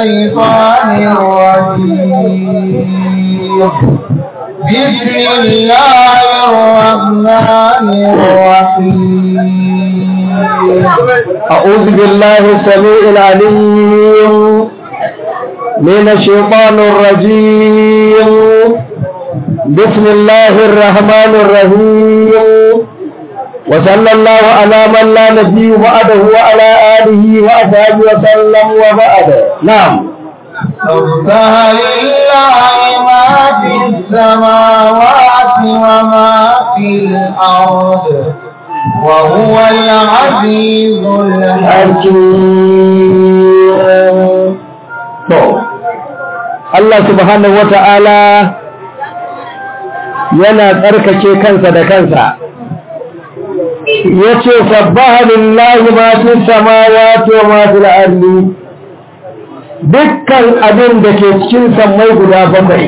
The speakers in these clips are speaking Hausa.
الشيطان الرجيم بسم الله الرحمن الرحيم أعوذ بالله السميع العليم من الشيطان الرجيم بسم الله الرحمن الرحيم وصلى الله على من لا نبي بعده وعلى آله وأصحابه وسلم وبعد نعم سبح لله ما في السماوات وما في الأرض وهو العزيز الحكيم to Allah subhanahu wata'ala yana tsarkake kansa da kansa yace sabbaha lillahi ma fi samawati wa ma fil ardi dukkan abin da ke cikin sammai guda bakwai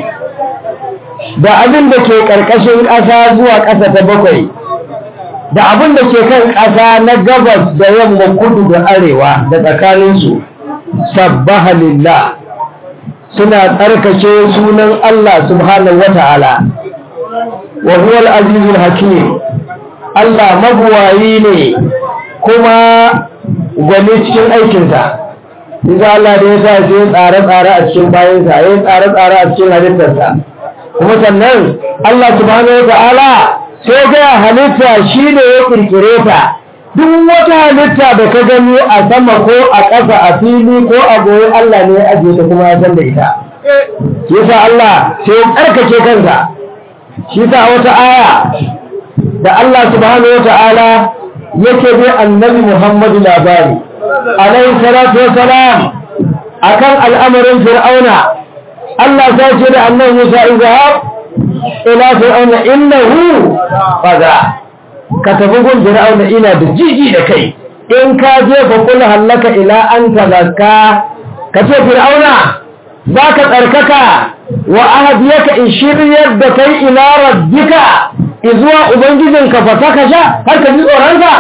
da abin da ke karkashin ƙasa zuwa ƙasa ta bakwai da abin da ke kan ƙasa na gabas da yamma kudu da arewa da tsakaninsu sabbaha lillah suna tsarkake sunan Allah subhanahu wata'ala wa huwa al-azizul hakim Allah mabuwayi ne kuma gwani cikin aikinsa Isa Allah da ya sa shi tsare-tsare a cikin bayansa ya tsare-tsare a cikin halittarsa kuma sannan Allah subhanahu wata'ala sai ga halitta shi ne ya kirkire ta duk wata halitta da ka gani a sama ko a ƙasa a fili ko a goyi Allah ne ya ajiye ta kuma ya san da ita yasa Allah sai ya tsarkake kansa shi sa wata aya da Allah subhanahu wata'ala yake bi annabi Muhammadu labari alaihi salatu wassalam akan al'amarin fir'auna Allah sai ce da annabi Musa izhab ila fir'auna innahu faza ka tafi gun fir'auna ina da jiji da kai in ka je fa kul hallaka ila an tazakka ka ce fir'auna za ka tsarkaka wa ahadiyaka in shiryar da kai ila rabbika izuwa ubangijinka fa saka sha har ka ji tsoronka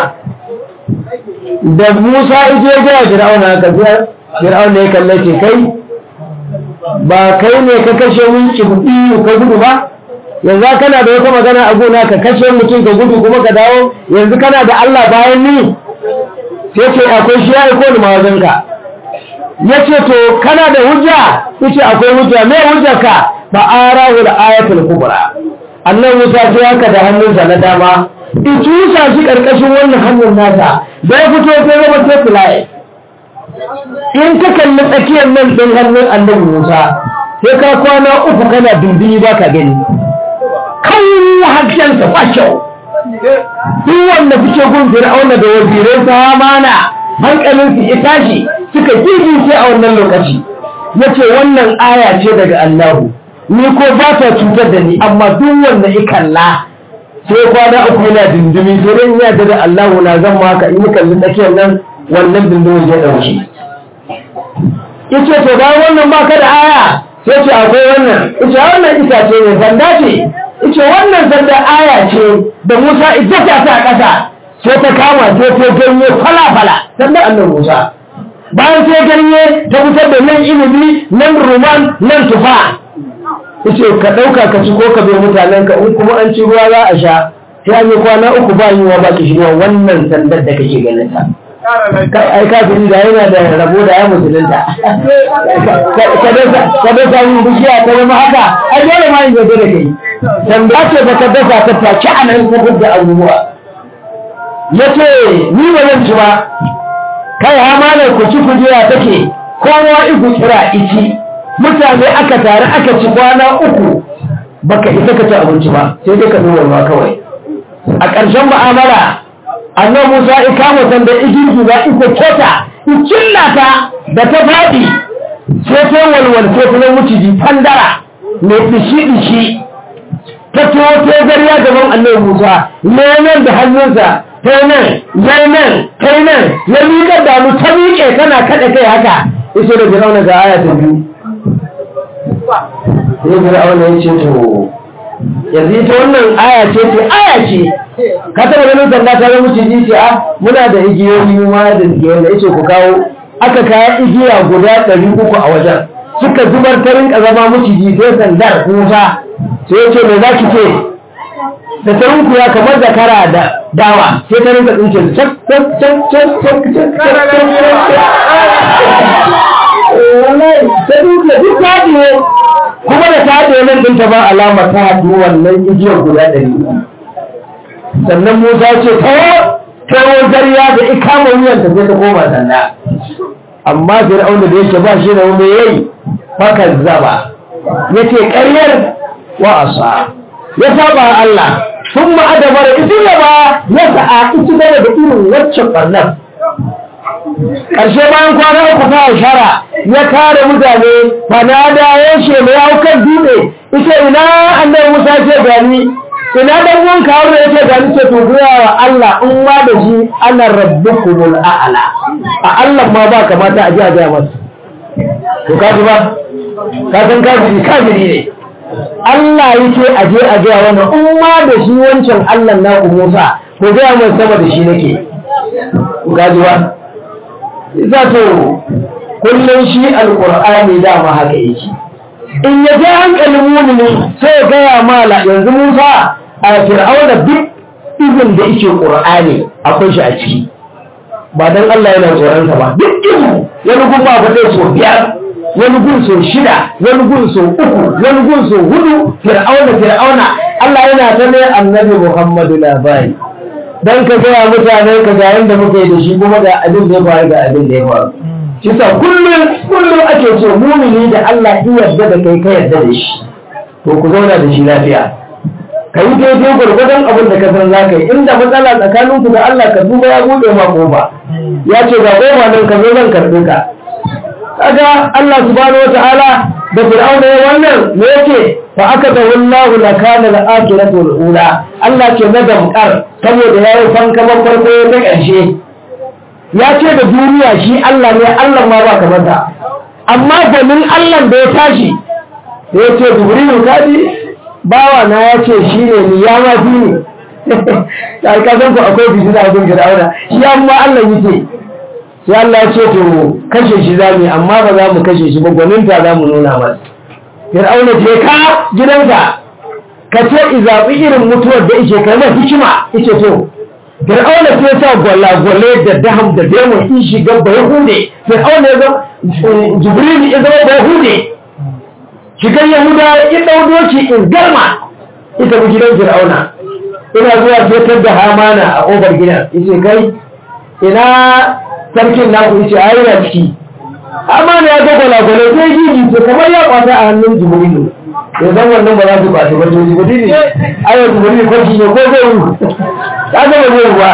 da Musa ije ga fir'auna ka ji fir'auna ya kalle ce kai ba kai ne ka kashe wunki kuɗi ka gudu ba yanzu kana da wata magana a gona ka kashe mutum ka gudu kuma ka dawo yanzu kana da Allah bayan ni sai ce akwai shi ya iko ni mawazinka ya ce to kana da hujja yace akwai hujja me hujja ka fa arahu da ayatul kubra annan Musa sai haka da hannunsa na dama in tusa shi karkashin wannan hannun nasa da ya fito sai zama tefilai in ka kalli tsakiyar nan ɗin hannun annabi Musa sai ka kwana uku kana dunduni ba ka gani kan hajjansa ba kyau duk wanda suke gun fir'auna da wazirai ta hamana hankalin su ya tashi suka sai a wannan lokaci yace wannan aya ce daga Allahu ni ko ba ta cutar da ni amma duk wanda ya kalla sai kwana uku yana dindimi sai dai ya da Allahu na zan maka in kalli tsakiyar nan wannan dindimin ya dauke yace to bayan wannan baka da aya sai ce akwai wannan yace wannan itace ne sanda ce yace wannan sanda aya ce da Musa ijata ta ƙasa sai ta kama sai ta ganye fala fala sanda annabi Musa bayan sai ganye ta fitar da nan ilimi nan ruman nan tufa yace ka dauka ka ci ko ka bai mutanen ka in kuma an ci ruwa za a sha sai an yi kwana uku ba yiwa ba ki shiga wannan sandar da kake ganin ta ai kafin da yana da rabo da ya musulunta ka da samun bishiya ta zama haka ai dole ma yin zabe da kai sanda ce ba ka dasa ta taci a nan ta da abubuwa ya ce ni ba zan ci ba kai hamanar ku ci kujera take kowa iku kira ici mutane aka tare aka ci kwana uku baka isa ka ci abinci ba sai dai ka zuwa ruwa kawai a ƙarshen mu'amala annan musa ikama sanda igirgi ba iko keta in cillata da ta faɗi sai ta walwal sai ta zama maciji fandara mai dishi-dishi ta tuwo ta gariya gaban annan musa neman da hannunsa ta nan ya nan ta nan ya miƙar da mu ta miƙe tana kaɗa kai haka iso da jirauna ga aya ta biyu sai jirauna ya ce to yanzu ita wannan aya ce ce aya ce ka taba ganin sanda ta zama ciji ce a muna da igiyoyi ma da igiyoyi da yace ku kawo aka kaya igiya guda ɗari uku a wajen suka zubar ta rinka zama maciji sai sandar kusa sai ya ce me za ki ce da ta rinku ya kamar da kara da dawa sai ta rinka tsince su cak cak cak cak cak cak cak wallahi ta duka duk ta haɗiye kuma da ta haɗiye nan ɗin ta ba alama ta haɗu wannan igiyar guda ɗari uku sannan musa ce tawo tawo zariya da ikama wuyan ta sai ta koma sanda amma fir'auna da yake ba shi da wani yayi fakan zaba yace ƙaryar wa asa ya saba Allah sun ma'adabar isi gaba ya sa'a isi gaba da irin waccan ɓarnar ƙarshe bayan kwana uku ta shara ya kare mutane fanada ya ce mai hau kan dutse ita ina annabi musa ce gani ina dan uwan kawo da yake gani ce to goya wa Allah in ma da shi ana rabbukumul a'la a Allah ma ba kamata a ji a ga masa to kaji ba ka san kafiri kafiri ne Allah yake a je a ga wannan in ma da shi wancan Allah na ku Musa ko ga mai sama da shi nake kaji ba za to kullum shi alqur'ani dama haka yake in ya je hankalin mumini sai ya gaya mala yanzu Musa a fir'auna duk izin da yake qur'ani akwai shi a ciki ba dan Allah yana tsoron sa ba duk izu wani gun ba fadai so biyar wani gun so shida wani gun so uku wani gun so hudu fir'auna fir'auna Allah yana ta ne annabi Muhammadu labari dan ka gaya mutane ka ga yanda muke da shi kuma ga abin da ya faru ga abin da ya faru Kisa kullum kullum ake so mumini da Allah in yarda da kai ka yarda da shi to ku zauna da shi lafiya ka yi daidai gwargwadon abin da ka san za ka yi inda matsala tsakanin ku da Allah ka duba ya buɗe ma kofa ya ce ga kofa nan ka zo zan karɓe ka kaga Allah subhanahu wataala da fir'auna ya wannan me yake fa aka da wallahu la kana al akhiratu al ula Allah ke na damkar saboda yayi fankaman farko ta ƙarshe ya ce da duniya shi Allah ne Allah ma ba kamar ta amma domin Allah da ya tashi ya ce jibrilu kadi bawa na ya ce shi ne ni ya ma fi ne ta ka san ku akwai bisu da abin fir'auna shi amma Allah yake sai Allah ya ce to kashe shi zamu amma ba za mu kashe shi ba gwaninta za mu nuna masa fir'auna je ka gidanka ka ce izabi irin mutuwar da yake kai ma hikima yace to fir'auna sai sa gwalagwale da daham da demo in shiga bai hude fir'auna ya zama jibril ya zama bai hude shigar yahuda ya ɗau doki in garma ita mu gidan fir'auna ina zuwa fetar da hamana a ƙofar gidan yace kai ina sarkin naku yace ai yana ciki hamana ya ga gwalagwale sai gigi ce kamar ya kwata a hannun jibrilu ya zan wannan ba za su kwace ba to jibrilu ayo jibrilu kwaci ne ko zai yi ta zama zai ruwa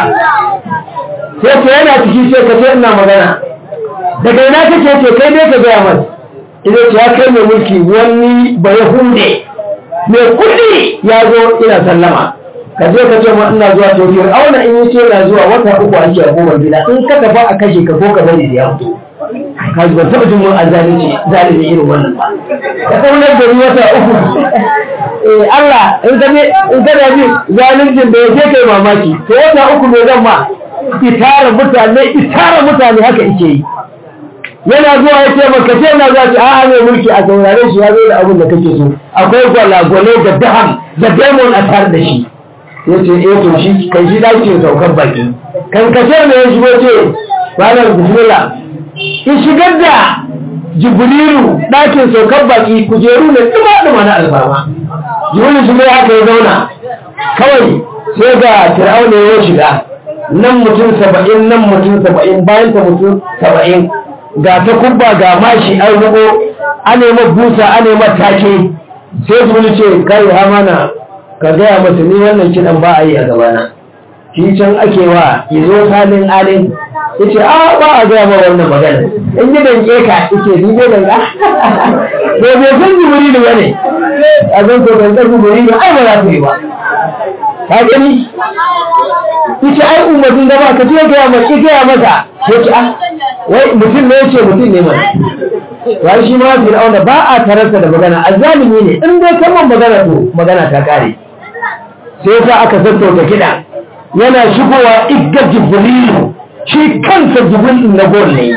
sai ce yana ciki sai ka ce ina magana daga ina kake ce kai dai ka gaya masa idan ce ya kai mai mulki wani ba ya hunde mai kudi ya zo ina sallama ka je ka ce ma ina zuwa to biyar auna in yi ce ina zuwa wata uku ake a goma gida in ka tafi a kashe ka ko ka bari da ya fito ka ji ban taɓa jin mun an zalunci zalunci irin wannan ba ka kaunar da ni wata uku eh Allah in ka ne in ka da bi zaluncin da yake kai mamaki to wata uku ne zan ma itara mutane itara mutane haka yake yi yana zuwa ya ce maka ce na za ta a'a mai mulki a saurare shi ya zo da abin da kake so akwai gwalagwale da daham da demon a tare da shi ya ce eh to shi kai shi dace saukar baki kan kashe ne ya shigo ce ranar bismillah in shigar da jibrilu ɗakin saukar baki kujeru ne ɗuma ɗuma na alfarma jibrilu shi mai haka ya zauna kawai sai ga fir'auna ya shiga nan mutum saba'in nan mutum saba'in bayan ta mutum saba'in ga ta kubba ga mashi an rubo a nema busa a nema take sai su ce kai hamana ka gaya masa ni wannan kiɗan ba a yi a gabana shi can ake wa ya zo salin alin ya ce a ba a gaya ma wannan magana in yi danke ka ike ni ne danka to bai san jibiri da bane a zan ko danka jibiri da ai ba za su yi ba ka gani ita ai umarnin da ba ka ce gaya masa gaya masa ya ce a wai mutum ne yace mutum ne mai wai shi ma fir'auna ba a tararsa da magana azzalimi ne in dai kaman magana to magana ta kare sai yasa aka sassauta kiɗa yana shigowa igga jibrilu shi kansa jibril na gol ne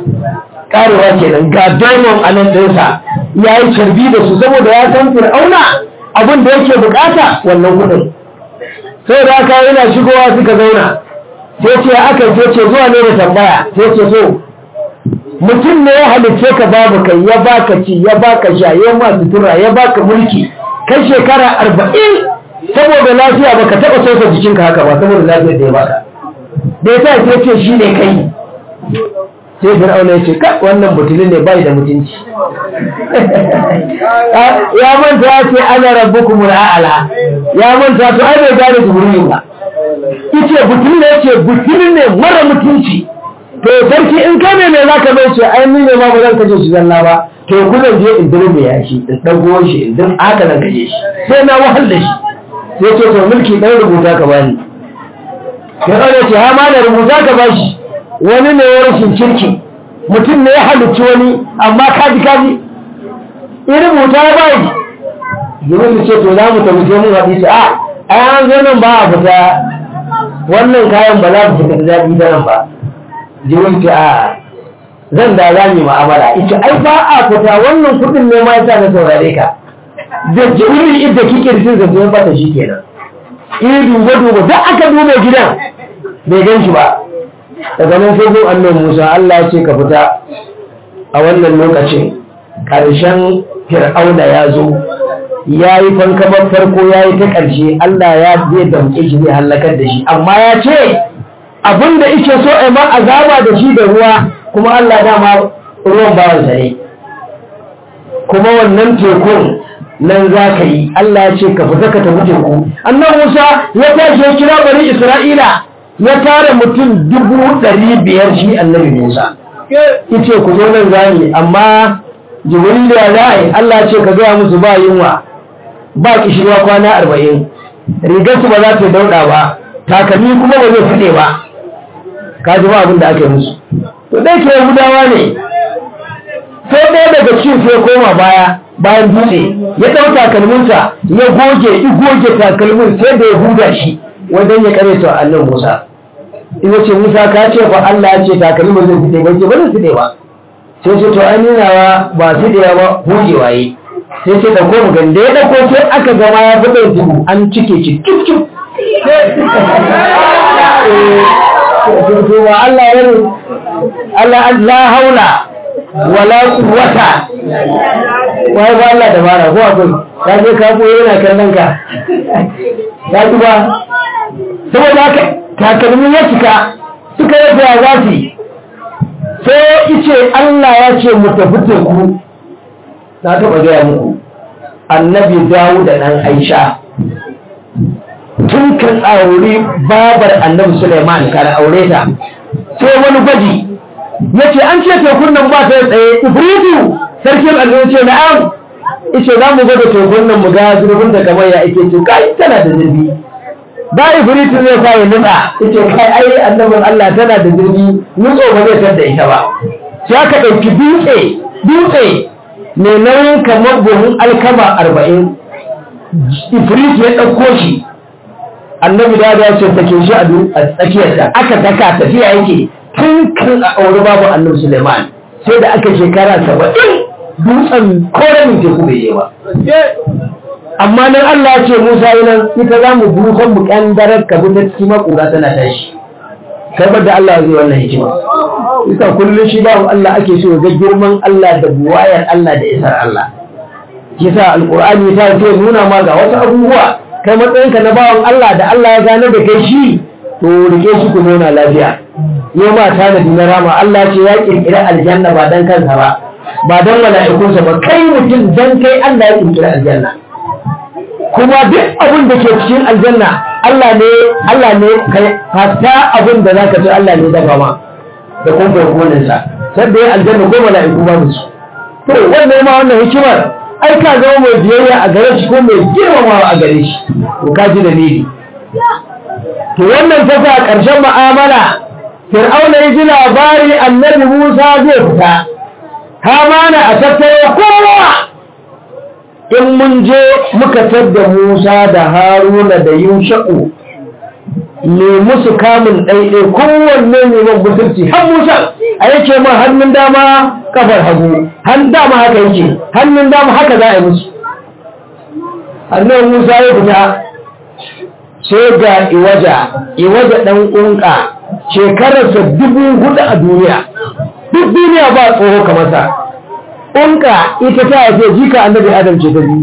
karewa kenan ga diamond a nan ɗinsa ya yi carbi da su saboda ya san fir'auna abin da yake bukata wannan kudin sai da aka yana shigowa suka zauna sai ce aka ce ce zuwa ne da tambaya sai ce so mutum ne ya halicce ka babu kai ya baka ci ya baka sha ya ma sutura ya baka mulki kai shekara arba'in saboda lafiya baka taɓa sosa jikinka haka ba saboda lafiyar da ya baka da ya sa sai ce shi ne kai sai fir'auna ya ce ka wannan butulin ne bai da mutunci ya manta ya ce ana rabbukum al'ala ya manta to ai bai gane jibril ba yace butulin ne yace butulin ne mara mutunci to sarki in ka ne me zaka bai ce ai ni ne ma ba zan kaje shi zalla ba to ku zan je in dirbe ya shi in dago shi in din aka zan kaje shi sai na wahal da shi sai ce to mulki dan rubuta ka bani fir'auna ce ha ma da rubuta ka bashi wani ne ya rashin kirki mutum ne ya halicci wani amma kaji kaji in rubuta ya bayi jimin ce to za mu tafi sai mun haɗi a a an zo nan ba a fita wannan kayan ba za mu fita da daɗi da nan ba jimin ce a zan da za mu ma'amala ita ai ba a fita wannan kuɗin ne ma yasa na saurare ka da jimin idda kike rikin zancen bata shi kenan in duba duba duk aka duba gidan bai gan shi ba daga nan sai gun annan musa allah ya ce ka fita a wannan lokacin ƙarshen fir'auna ya zo ya yi fankamar farko ya yi ta ƙarshe allah ya zai damƙe shi zai hallakar da shi amma ya ce abin da ike so a ma azaba da shi da ruwa kuma allah dama ruwan bawansa ne kuma wannan tekun nan za ka yi Allah ya ce ka fita ka tafi teku annan Musa ya tashi ya kira bari Isra'ila ya tara mutum dubu ɗari biyar shi annabi Musa yace ku zo nan zani amma Jibril ya zai Allah ya ce ka gaya musu ba yunwa ba kishirwa kwana arba'in rigar su ba za ta dauɗa ba takalmi kuma ba zai fide ba ka ji ba abin da aka yi musu to dai ke Yahudawa ne sai ɗaya daga cikin sai koma baya bayan dutse ya ɗau takalminsa ya goge i goge takalmin sai da ya huda shi wajen ya kare ta annan Musa ina ce Musa ka ce fa Allah ya ce takalmin zai fide ba ce ba zai fide ba sai ce to an nuna ba fidewa ba hujewa yi sai ce da koma ganda ya ɗauko sai aka gama ya fide tudu an cike shi cip cip Allah ya Allah la haula wala quwwata wai ba Allah da bara ko akwai ka je ka koyi yana kallon ka ya ji ba saboda haka takalmin ya cika suka yi da za su sai ice Allah ya ce mu tafi teku na taɓa gaya muku annabi dawo da ɗan aisha tun kan aure babar annabi suleiman kan aure ta sai wani gwaji ya ce an ce tekun nan ba ta tsaye ifritu sarkin al'adu ce na'am ice za mu gwada tekun nan mu ga zurfin da kamar ya ake ce kai tana da zurfi ba ifritu zai sa ya nutsa ice kai ai annabin Allah tana da zurfi nutso ba zai tar da ita ba sai aka ɗauki dutse dutse mai nauyin kamar buhun alkama arba'in ifritu ya ɗauko shi annabi da ya ce take shi a tsakiyarta aka daka tafiya yake tun kan a auri babu annabi Suleiman sai da aka shekara saba'in dutsen koren teku bai yi ba amma nan Allah ce Musa yi nan ita za mu dukan mu kandarar ka ta cikin makura tana tashi kai da Allah zai wannan hikima ita kullum shi babu Allah ake so ga girman Allah da buwayar Allah da isar Allah yasa alqur'ani ta ce nuna ma ga wasu abubuwa kai matsayinka na bawan Allah da Allah ya gane da kai shi to rike shi ku nuna lafiya yau ma tanadi na rama Allah ce ya kirkira aljanna ba dan kansa ba ba dan mala'ikunsa ba kai mutum dan kai Allah ya kirkira aljanna kuma duk abin da ke cikin aljanna Allah ne Allah ne kai hatta abin da zaka ci Allah ne daga ma da kuma kokonin sa sai da aljanna ko mala'iku ba su to wannan ma wannan hikimar ai ka zama mai biyayya a gare shi ko mai girmamawa a gare shi to ka ji dalili to wannan ta sa ƙarshen mu'amala fir'auna ya ji labari annabi musa zai fita hamana a tattaro kowa in mun je muka tadda musa da haruna da yusha'u ne musu kamun ɗaiɗai kowanne ne man mutunci har musa a yake ma hannun dama kafar hagu han dama haka yake hannun dama haka za a yi musu hannun musa ya fita sai ga iwaja iwaja ɗan ƙunƙa shekararsa dubu hudu a duniya duk duniya ba tsoho kamar sa ƙunƙa ita ta haife jika annabi adam ce ta biyu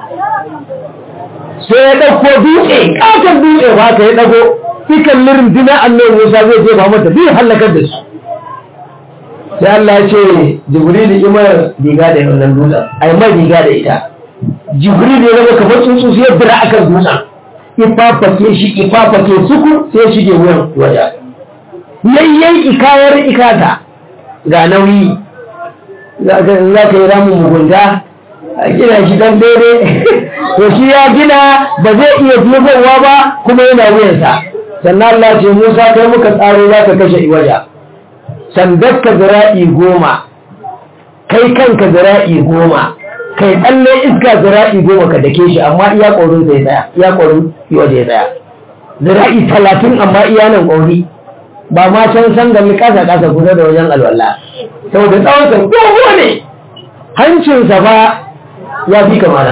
sai ya ɗauko dutse ƙaton dutse ba ka ya ɗago ikan lirin dina annabi musa zai je ba mata biyu hallakar da su sai Allah ya ce jibril imar riga da wannan dutsen ai mai riga da ita jibril ya zama kamar tsuntsu sai ya bira akan dutsen ifafake shi ifafake suku sai ya shige wuyan waje yayyan ikayar ikata ga nauyi za ka yi ramin mugunta a gina shi dan daidai to shi ya gina ba zai iya dubowa ba kuma yana wuyansa sannan Allah ce Musa kai muka tsaro za ka kashe iwaja sandar ka zira'i goma kai kanka zira'i goma kai tsalle iska zira'i goma ka dake shi amma iya ƙorin zai tsaya iya ƙorin iwaja ya tsaya zira'i talatin amma iya nan ƙori ba ma can san gami ƙasa ƙasa kusa da wajen alwala saboda tsawon sa dogo ne hancinsa ba ya fi kamana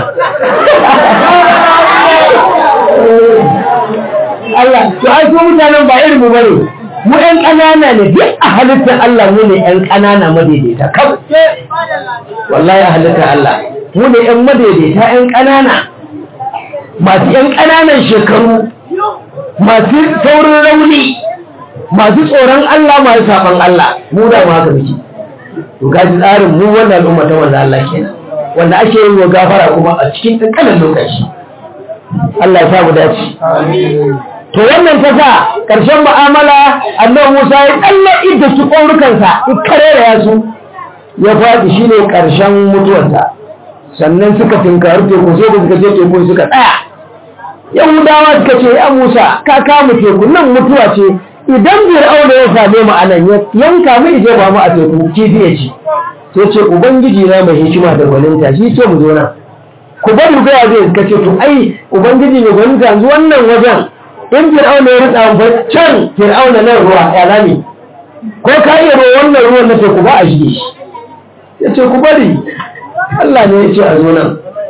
Allah to ai ko mutanen ba irin mu bane mu ɗan ƙanana ne duk a halittar Allah mu ne ɗan ƙanana madaidaita kawai wallahi a halittar Allah mu ne ɗan madaidaita ɗan ƙanana masu ɗan ƙananan shekaru masu saurin rauni masu tsoron Allah masu saban Allah mu da ma haka muke to gaji tsarin mu wannan al'umma ta wanda Allah kenan wanda ake yi wa gafara kuma a cikin ƙanƙanin lokaci Allah ya samu dace to wannan ta sa ƙarshen mu'amala annabi Musa ya tsalle idda su ƙaurukansa ya karera ya su ya faɗi shine ƙarshen mutuwarsa sannan suka tinkari teku sai da suka je teku suka tsaya yahudawa suka ce ya Musa ka kama teku nan mutuwa ce idan fir'auna ya same mu anan yanka mu ije ba mu a teku kifi ya ci sai ce ubangiji na mai hikima da gwaninta shi ce mu zo nan ku bari ga zai suka ce to ai ubangiji mai gwaninta yanzu wannan wajen in fir'auna ya rutsa ba can fir'auna nan ruwa ya zami ko ka iya ruwa wannan ruwan na teku ba a shige shi ya ce ku bari Allah ne ya ce a zo nan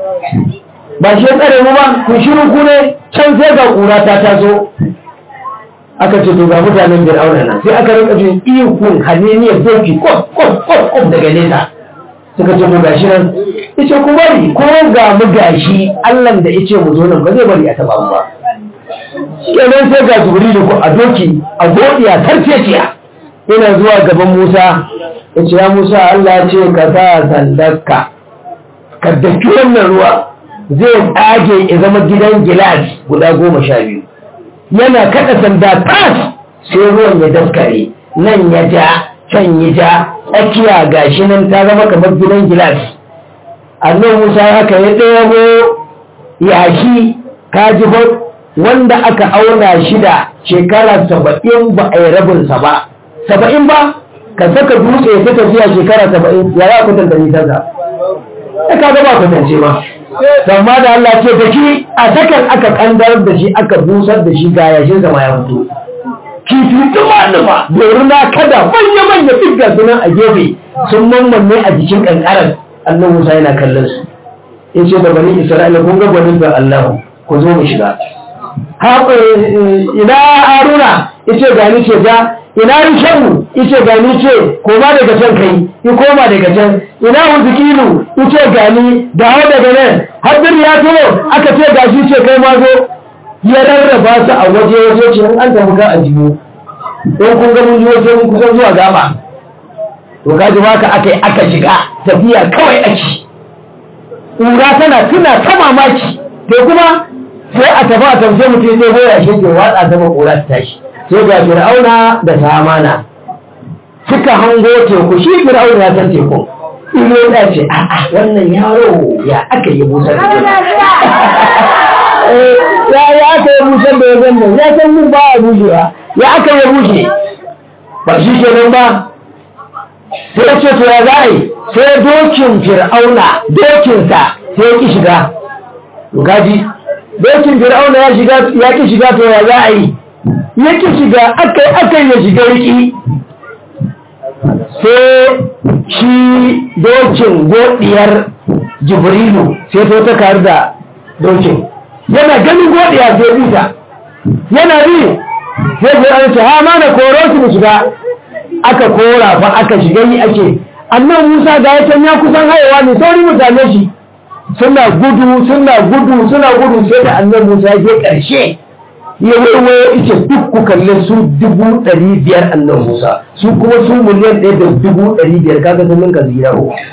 ba shi ya tsare mu ba ku shiru ku ne can sai ga kura ta taso aka ce to ga mutanen fir'auna nan sai aka rinka jin ihun haneniyar doki kof kof kof kof daga nesa suka ce to gashi nan yace ku bari ko ga mu gashi Allah da yace mu zo nan ba zai bari a taba mu ba kenan sai ga jibrilu ko a doki a godiya tarfeciya yana zuwa gaban Musa yace ya Musa Allah ya ce ka sa sandarka ka daki wannan ruwa zai tsage ya zama gidan gilas guda goma sha biyu yana kada sanda tas sai ruwan ya daskare nan ya ja can ya ja tsakiya gashi nan ta zama kamar gidan gilas annan musa haka ya ɗaya yashi kaji ba wanda aka auna shi da shekara saba'in ba a yi rabinsa ba saba'in ba ka saka dutse ta tafiya shekara saba'in ya za ku tantance nisansa ya ka gaba kwatance ma amma da Allah ce da shi a sakan aka kandarar da shi aka busar da shi ga yashin sama ya fito kifi duma duma doruna kada manya manya dukkan sunan a gefe sun mammanne a jikin kankarar annan Musa yana kallon su ya ce da bani Isra'ila kun ga gwanin da Allah ku zo mu shiga ina Haruna yace ga ni ce ga ina Rishamu yace ga ni ce koma daga can kai ki koma daga can ina Huzikilu yace ga ni dawo daga nan Hadir ya to aka ce ga shi ce kai ma zo ya rarraba su a waje waje ce an tafi ka a jiyo don kun ga mun waje mun kusan zuwa gaba to kaji ba ka aka aka shiga tafiya kawai ake ƙura tana tuna ta mamaki to kuma sai a tafi a tafi mutum sai goya shi ke watsa zama ƙura ta tashi sai ga fir'auna da samana suka hango teku shi fir'auna ya san teku ilo ya ce a'a wannan yaro ya aka yi busar da ya ya aka yi busar da ya zanna ya san mun ba a bushewa ya aka yi bushe ba shi ke nan ba sai ce to ya za a yi sai dokin fir'auna dokinsa sai ya ki shiga gaji dokin fir'auna ya shiga ya ki shiga to ya za a yi yake shiga akai akai ya shiga riki sai shi dokin godiyar jibrilu sai to ta kar da dokin yana ganin godiya sai bita yana bi sai ko an ce ha ma na koro su mu shiga aka kora fa aka shiga yi ake annan Musa ga ya ya kusan hayewa ne sauri mutane shi suna gudu suna gudu suna gudu sai da annan Musa ya je karshe ya waiwayo ita duk ku kalle su dubu ɗari biyar annan Musa su kuma su miliyan ɗaya da dubu ɗari biyar kaga sun ninka zira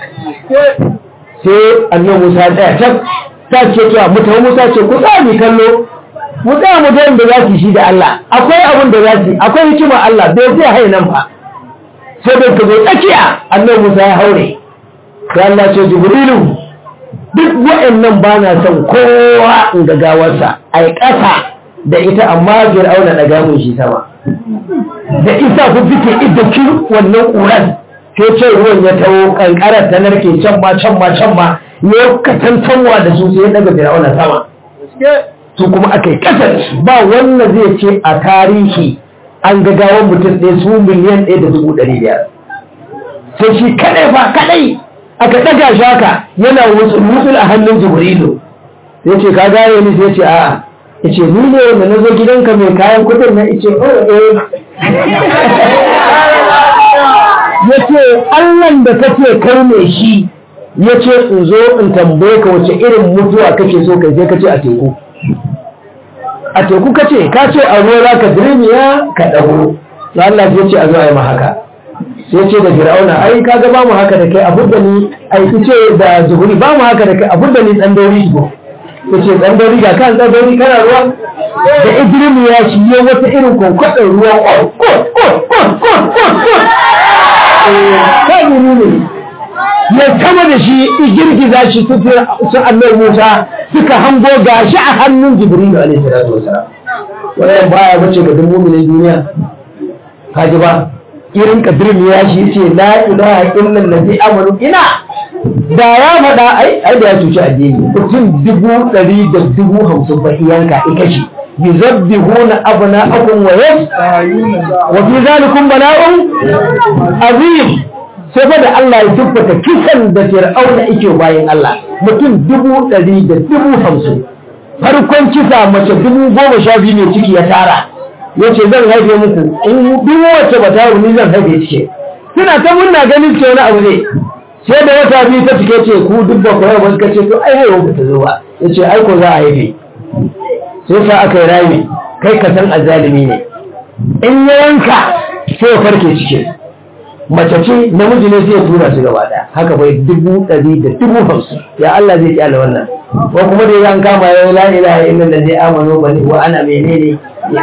sai annan Musa ya tsaya can ta ce cewa mutane Musa ce ku tsaya mi kallo mu tsaya mu ga da za su shi da Allah akwai abin da za su akwai hikima Allah bai zai hai nan fa sai da ka zo tsakiya annan Musa ya haure sai Allah ce Jibrilu duk wa'annan ba na son kowa in ga gawarsa ai ƙasa da ita amma Fir'auna daga mun shi sama da isa ku fike iddakin wannan ƙuran sai ce ruwan ya taho kankarar ta narke can ma can ma can ma ya katantanwa da su sai ya daga Fir'auna sama su kuma aka yi kasar ba wannan zai ce a tarihi an gagawan mutum ɗaya su miliyan ɗaya da dubu ɗari biyar sai shi kaɗai ba kaɗai aka ɗaga shi haka yana wutsul a hannun jibrilu sai ce ka gane ni sai ce a'a ya ce ni ne wanda na zo gidanka mai kayan kudin na ice oh eh ya ce allan da kake kai ne shi ya ce in zo in tambaye ka wace irin mutuwa kake so kai sai ka ce a teku a teku ka ce ka ce a ruwa za ka dirmiya ka ɗago na Allah sai ce a zo a yi haka sai ce da fir'auna ai ka ga ba mu haka da kai abu da ni ai ce da zuhuri ba mu haka da kai abu da ni dan dauri go ya ce dan dauri ga kan dan dauri kana ruwa da idrim ya shi ya wata irin kwankwadon ruwa ko ko ko ko ko ko kai ne ya sama da shi girgiza shi su annabi Musa suka hango gashi a hannun Jibril alaihi salatu wasalam wannan baya bace ga duk mu'minin duniya kaji ba irin kadirin ya shi ce la ilaha illa allazi amanu ina da ya faɗa ai ai da ya cuci addini mutum dubu ɗari da dubu hamsin ba iyanka ika shi yuzabbihuna abna'akum wa yas wa fi zalikum bala'un azim sai fa da Allah ya tabbata kisan da Fir'auna yake bayan Allah mutum dubu ɗari da dubu hamsin farkon kisa mace dubu goma sha biyu ne ciki ya tara ya ce zan haife muku in duk wacce ba ta ni zan haife cike suna ta murna ganin ce wani abu ne sai da wata biyu ta cike ce ku duk ba ku haifa suka ce to ai haihuwa ba ta zo ba ya ce ai ko za a haife sai sa aka yi rami kai ka san azalimi ne in ya yanka sai ya farke cike mace ce namiji ne zai tura su gaba daya haka bai dubu ɗari da dubu hamsin ya Allah zai kyale wannan ko kuma da an kama ya la ilaha illa allazi amanu bani wa ana menene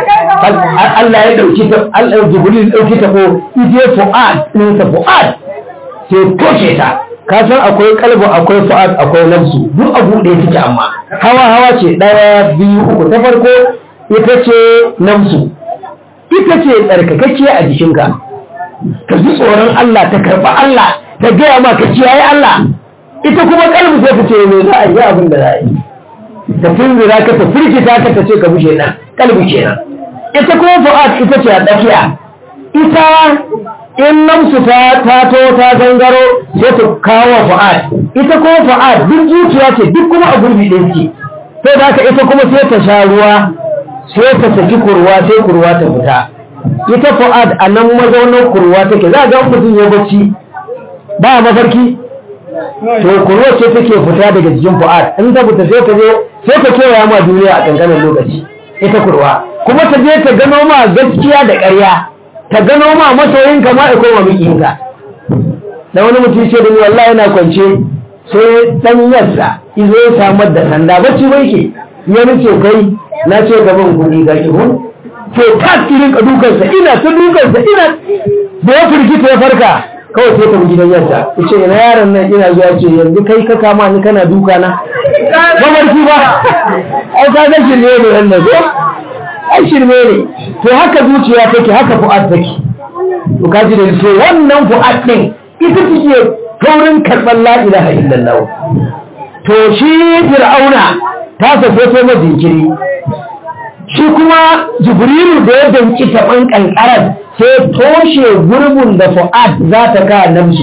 Allah ya dauki ta Allah Jibril dauki ta ko ije fu'ad din ta fu'ad sai toshe ta ka san akwai kalbu akwai fu'ad akwai nafsu duk abu da yake amma hawa hawa ce daya biyu uku ta farko ita ce nafsu ita ce tsarkakakkiya a jikinka ka ji tsoron Allah ta karɓa Allah ta gaya ma ka kiyaye Allah ita kuma kalbi sai ta ce me za a yi abin da za a yi ta tunzura ka ta firgita ka ta ce ka bushe nan kalbi kenan ita kuma fu'ad ita ce a tsakiya ita in namsu ta tato ta gangaro sai ta kawo fu'ad ita kuma fu'ad duk zuciya ce duk kuma a gurbi ɗin ce sai da haka ita kuma sai ta sha ruwa sai ta saki kurwa sai kurwa ta fita ita fu'ad a nan mazaunin kurwa take za a ga mutum ya bacci ba mafarki to kurwa ce take fita daga jikin fu'ad in ta fita sai ta je sai ta kewaya ma duniya a kankanin lokaci ita kurwa kuma ta je ta gano ma gaskiya da ƙarya ta gano ma masoyinka ma iko ma mikiyinka da wani mutum ce da ni wallahi yana kwance sai dan yarsa izo ya samar da sanda bacci bai ke ya nace kai na ce gaban kuɗi ga ki hun to ta irin ka dukansa ina ta dukansa ina da ya firgita ya farka kawai sai ta bi gidan yarsa ya ce ina yaron nan ina zuwa ce yanzu kai ka kama ni kana duka na mamarki ba ai ka ga shirme ne wannan ko ai shirme ne to haka zuciya take haka fu'ad take to kaji da so wannan fu'ad din ita take taurin karɓar la ilaha illallah to shi fir'auna ta sace sai ma jinkiri shi kuma jibrilu da ya danki taɓan ƙanƙarar sai toshe gurbin da fu'ad za ta ka namshi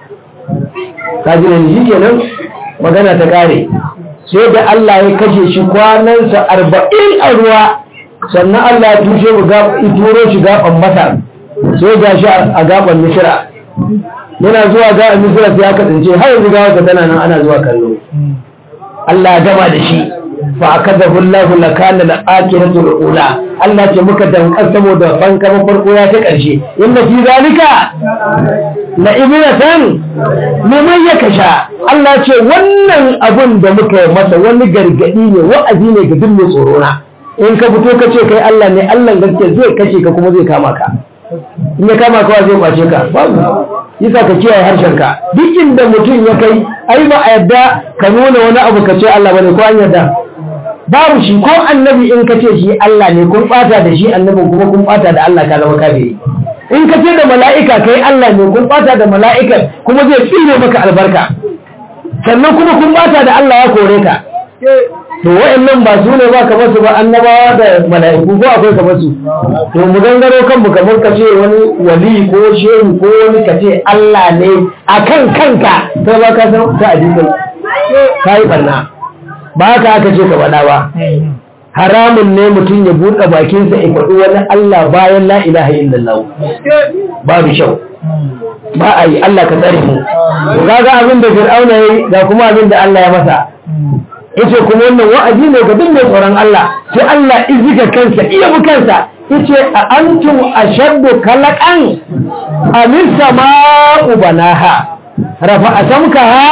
kaji da shi kenan magana ta ƙare sai da Allah ya kashe shi kwanansa arba'in a ruwa sannan Allah ya tushe mu turo shi gaban masar sai ga shi a gaban misira yana zuwa gaban misira sai aka tsince har yanzu gawa tana nan ana zuwa kallo Allah ya gama da shi fa akadahu Allah la kana la akiratu ula Allah ce muka dankar saboda banka farko ya ta karshe inna fi zalika la ibratan liman yakasha Allah ce wannan abun da muka yi masa wani gargadi ne wa'azi ne ga duk mai tsoro na in ka fito ka ce kai Allah ne Allah gaske zai kashe ka kuma zai kama ka in ya kama ka zai kwace ka babu yasa ka kiyaye harshen ka duk inda mutum ya kai ai ba a yadda ka nuna wani abu ka ce Allah bane ko an yadda babu shi ko annabi in ka ce shi Allah ne kun bata da shi annabin kuma kun bata da Allah ka zama kafiri in ka ce da mala'ika kai Allah ne kun bata da mala'ika kuma zai tsire maka albarka sannan kuma kun bata da Allah ya kore ka to wa'annan ba su ne ba kamar su ba annabawa da mala'iku ko akwai kamar su to mu gangaro kanmu kamar ka ce wani wali ko shehu ko wani ka ce Allah ne akan kanka sai ba ka san ta addini kai barna ba haka aka ce ka faɗa ba haramun ne mutum ya buɗe bakinsa ya faɗi wani Allah bayan la ilaha illallah babu kyau ba a yi Allah ka tsare mu ga ga abin da Fir'auna yayi ga kuma abin da Allah ya masa yace kuma wannan wa'azi ne ga duk mai tsoron Allah sai Allah izika kansa iya bu kansa yace a antum ashaddu khalaqan amin sama'u banaha rafa asamkaha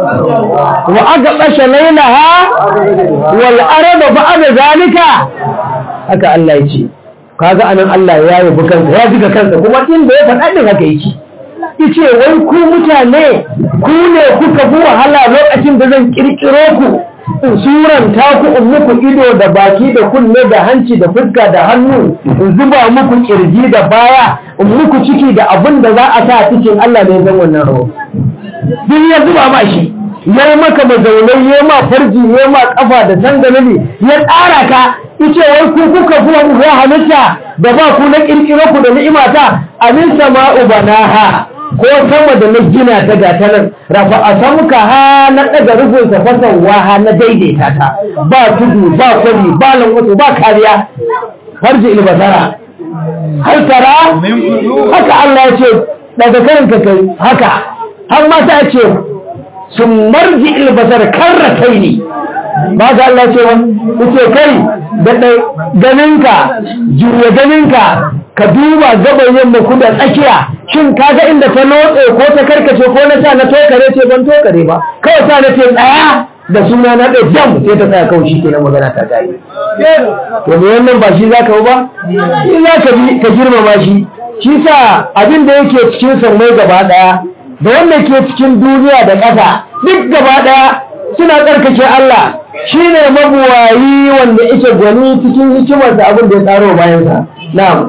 wa aqbasha laylaha wal arda ba'da zalika haka Allah yace kaga anan Allah ya yi bu kansa ya zika kansa kuma inda ya faɗa din haka yake yace wai ku mutane ku ne kuka bi wahala lokacin da zan kirkiro ku in suranta ku in muku ido da baki da kunne da hanci da fuska da hannu in zuba muku kirji da baya in muku ciki da abin da za a sa cikin Allah ne zan wannan rawa duk ya zuba ma shi ya maka mazaunai ya ma farji ya ma kafa da sangalali ya tsara ka ice wai ku kuka fi wani halitta da ba ku na kirkiro ku da ni'imata amin sama'u banaha ko sama da na gina ta gata nan rafa a samuka ha na ɗaga rufin fasan waha na daidaita ta ba tudu ba kwari ba lankwato ba kariya farji ilbasara har tara haka Allah ya ce daga karin ka kai haka har ma ta ce sun marji ilbasara karra kai ne ba ka Allah ce wa ce kai da ganinka juya ganinka ka duba gaban yamma kuda tsakiya shin kaga inda ta lotse ko ta karkace ko na sa na tokare ce ban tokare ba kawai sa na ce tsaya da suna na ɗaya jam sai ta tsaya kawai shi ke nan magana ta gari to me wannan ba shi za ka ba shi za ka bi ka girmama shi shi sa abin da yake cikin sammai gaba ɗaya da wanda ke cikin duniya da ƙasa duk gaba ɗaya suna tsarkake Allah shi ne mabuwayi wanda yake gwani cikin hikimarsa abin da ya tsaro bayansa na'am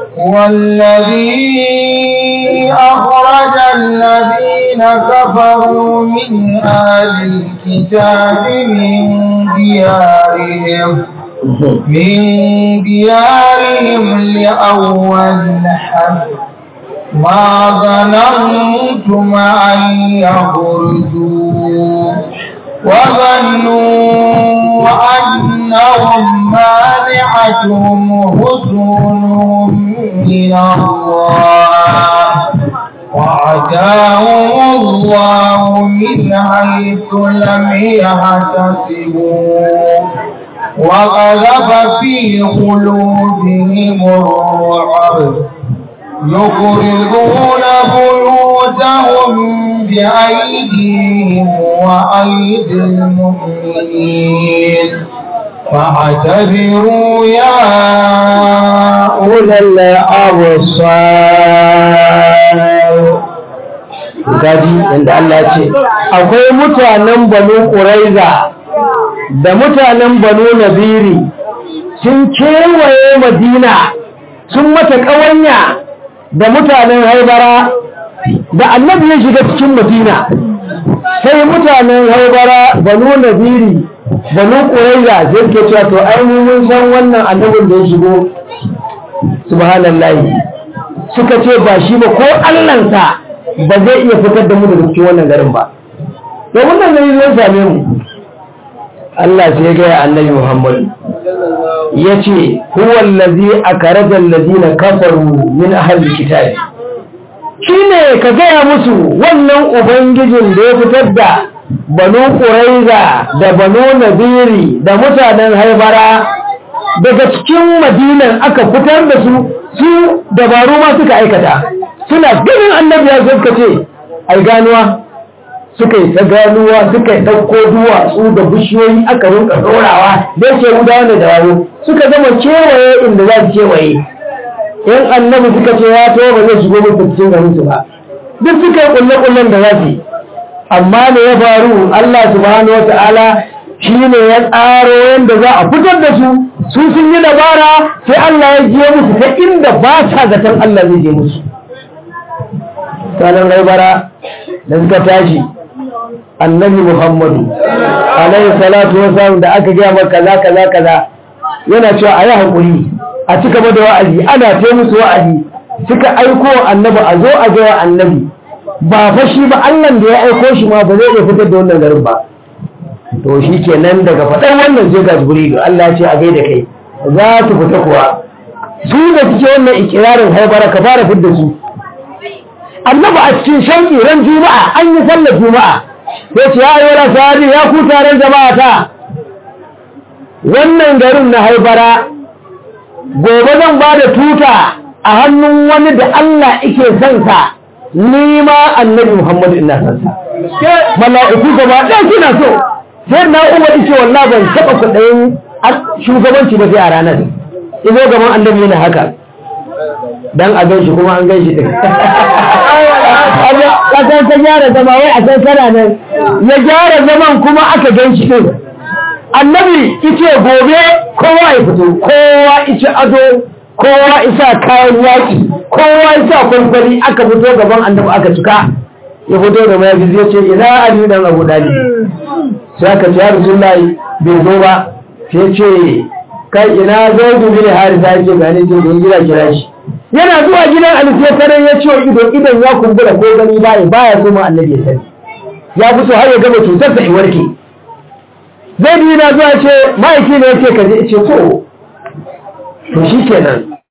والذي أخرج الذين كفروا من أهل الكتاب من ديارهم من ديارهم لأول حد ما ظننتم أن يخرجوا وظنوا أنهم مانعتهم حسنهم من الله وعداهم الله من حيث لم يحتسبوا وغلب في قلوبهم الرعب يخرجون بيوتهم بأيديهم وأيدي المؤمنين فاعتبروا يا أولي الأبصار gaji inda Allah ce akwai mutanen banu ƙuraiza da mutanen banu nabiri sun kewaye madina sun mata ƙawanya da mutanen haibara da annabi ya shiga cikin madina sai mutanen haibara banu nabiri banu ƙuraiza sai suke cewa to ai mu mun san wannan annabin da ya shigo subhanallahi suka ce ba shi ba ko allansa ba zai iya fitar da mu daga cikin wannan garin ba to wannan gari zai same mu Allah sai ya gaya annabi Muhammad ya ce huwa allazi akhraja allazina kafaru min ahli kitabi shine ka gaya musu wannan ubangijin da ya fitar da banu ƙuraiza da banu nabiri da mutanen haibara daga cikin madinan aka fitar da su su dabaru ma suka aikata suna ganin annabi ya suka ce ai ganuwa suka yi ta ganuwa suka yi ɗauko duwatsu da bishiyoyi aka rinka ɗorawa da yake gudawa da dabaru suka zama kewaye inda za su kewaye in annabi suka ce ya to ba zai shigo musu cikin garin su ba duk suka yi kulle-kullen da za su yi amma da ya faru Allah subhanahu wa ta'ala shi ne ya tsaro yadda za a fitar da su su sun yi dabara sai Allah ya je musu ta inda ba sa zaton Allah zai je musu sanan raibara da suka tashi annabi Muhammadu alaihi salatu wasallam da aka gaya maka kaza kaza kaza yana cewa a yi haƙuri a ci gaba da wa'azi ana ce musu wa'azi suka aiko annabi a zo a gaya annabi ba fa shi ba Allah da ya aiko shi ma ba zai iya fitar da wannan garin ba to shi kenan daga faɗar wannan sai ga jibrilu Allah ya ce a gaida kai za su fita kuwa su da suke wannan ikirarin haibara ka fara fidda su annabi a cikin shanki ran juma'a an yi sallar juma'a sai ce ya yi sahabi ya ku taron jama'a ta wannan garin na haibara gobe zan ba da tuta a hannun wani da Allah ike son sa ni ma annabi Muhammadu ina san sa mala'iku gaba ɗaya suna so sai na umar ce wallah ban taɓa kuɗayin shugabanci ba sai a ranar izo gaban annabi yana haka dan a gan shi kuma an gan shi ɗin ƙasar ta gyara zama wai a san sana nan ya gyara zaman kuma aka gan shi ɗin annabi ice gobe kowa ya fito kowa ice ado kowa isa kayan yaƙi kowa isa kwamfani aka fito gaban annabi aka cika ya fito da mayafi zai ce ina ali dan abu dali sai aka ce ya rasulullahi bai zo ba sai ce kai ina zai dubi da harisa yake gane ce da gida kira shi yana zuwa gidan ali sai kare ya ce ido idan ya kumbura ko gani baya baya so ma annabi ya sani ya fito har ya gama cutar sa warke zai bi na zuwa ce ma'aiki ne yake kaje ce to to shi kenan